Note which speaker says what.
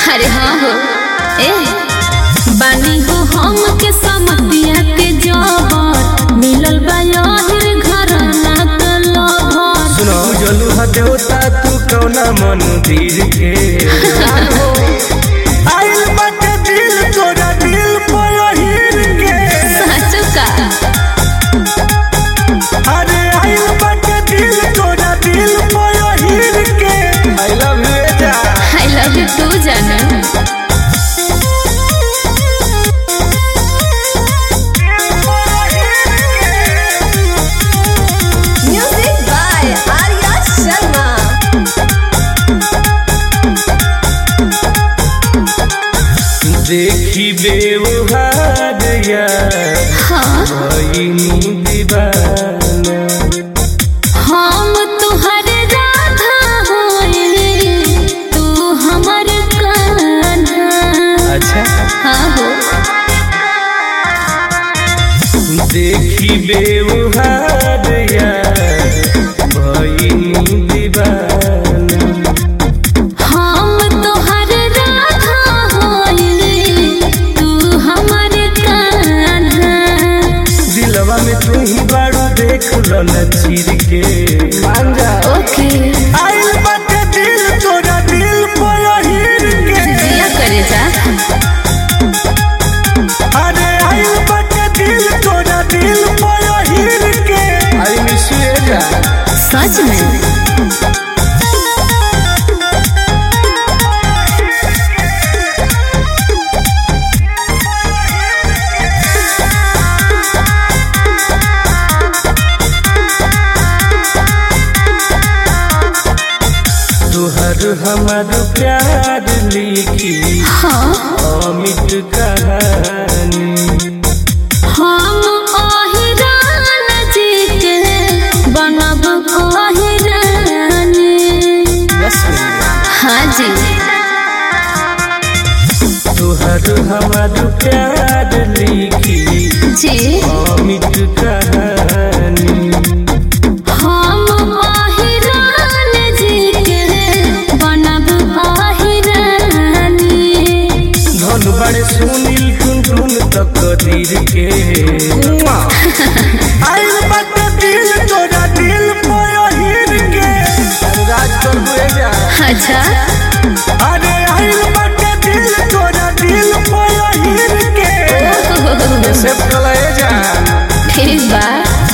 Speaker 1: अरे हाँ हो ए बानी हो हम के समतिया के जबर मिलल बा यहिर घर ना के लभर
Speaker 2: सुनो जलू हा देवता तू कौना मंदिर के आइल बाटे दिल तोरा दिल पहिर के
Speaker 1: सच का
Speaker 2: अरे आइल बाटे दिल तोरा दिल पहिर के आई लव यू जा
Speaker 1: आई लव यू टू जाना
Speaker 3: Music by Arya Sharma.
Speaker 2: देखी बेवहार यार
Speaker 1: हाँ
Speaker 2: भइनी दीवाना
Speaker 1: हम तुहर राधा होए तू हमर कान्हा
Speaker 2: अच्छा
Speaker 1: हाँ हो
Speaker 2: देखी बेवहार यार भइनी दीवाना
Speaker 1: हम तोहर राधा होए तू हमर कान्हा
Speaker 2: दिलवा में तू ही बाड़ू देख लो न चीर के मान जा
Speaker 1: ओके
Speaker 2: आइल बाटे दिल तोरा दिल पहिर के
Speaker 1: जिया करे जा
Speaker 2: अरे आइल बाटे दिल तोरा दिल पहिर के आई मिस यू जा
Speaker 1: सच में
Speaker 2: तुहर हमार प्यार लिखी
Speaker 1: हाँ
Speaker 2: अमित कहानी
Speaker 1: हम अहिरान जी के बनब अहिरानी
Speaker 2: बस
Speaker 1: हाँ जी
Speaker 2: तुहर हमार प्यार लिखी
Speaker 1: जी
Speaker 2: अमित कहानी
Speaker 1: हम अहिरान जी के बनब अहिरानी
Speaker 2: धन बड़े सुनील टुन टुन तक दीर के आइल बाटे दिल तोरा दिल पहिर के राज कर हुए जा
Speaker 1: अच्छा
Speaker 2: अरे आइल बाटे दिल तोरा दिल पहिर के सेव कलाए जा
Speaker 1: ठीक बा